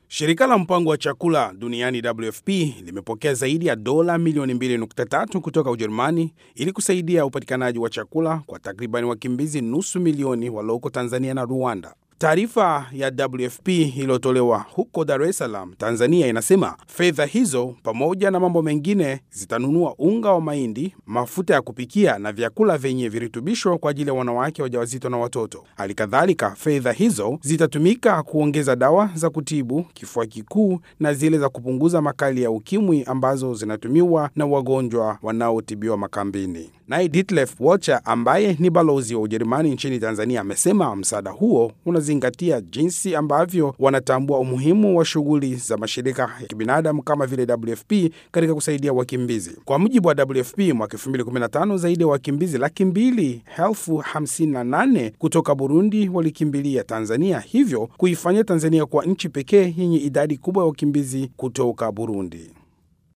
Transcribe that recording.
Shirika la mpango wa chakula duniani WFP limepokea zaidi ya dola milioni 2.3 kutoka Ujerumani ili kusaidia upatikanaji wa chakula kwa takriban wakimbizi nusu milioni walioko Tanzania na Rwanda. Taarifa ya WFP iliyotolewa huko Dar es Salaam, Tanzania, inasema fedha hizo pamoja na mambo mengine zitanunua unga wa mahindi, mafuta ya kupikia na vyakula vyenye virutubisho kwa ajili ya wanawake wajawazito na watoto. Hali kadhalika, fedha hizo zitatumika kuongeza dawa za kutibu kifua kikuu na zile za kupunguza makali ya ukimwi ambazo zinatumiwa na wagonjwa wanaotibiwa makambini. Naye Detlef Wocher ambaye ni balozi wa Ujerumani nchini Tanzania amesema msaada huo unazingatia jinsi ambavyo wanatambua umuhimu wa shughuli za mashirika ya kibinadamu kama vile WFP katika kusaidia wakimbizi. Kwa mujibu wa WFP, mwaka 2015 zaidi ya wakimbizi laki mbili elfu hamsini na nane kutoka Burundi walikimbilia Tanzania, hivyo kuifanya Tanzania kuwa nchi pekee yenye idadi kubwa ya wakimbizi kutoka Burundi.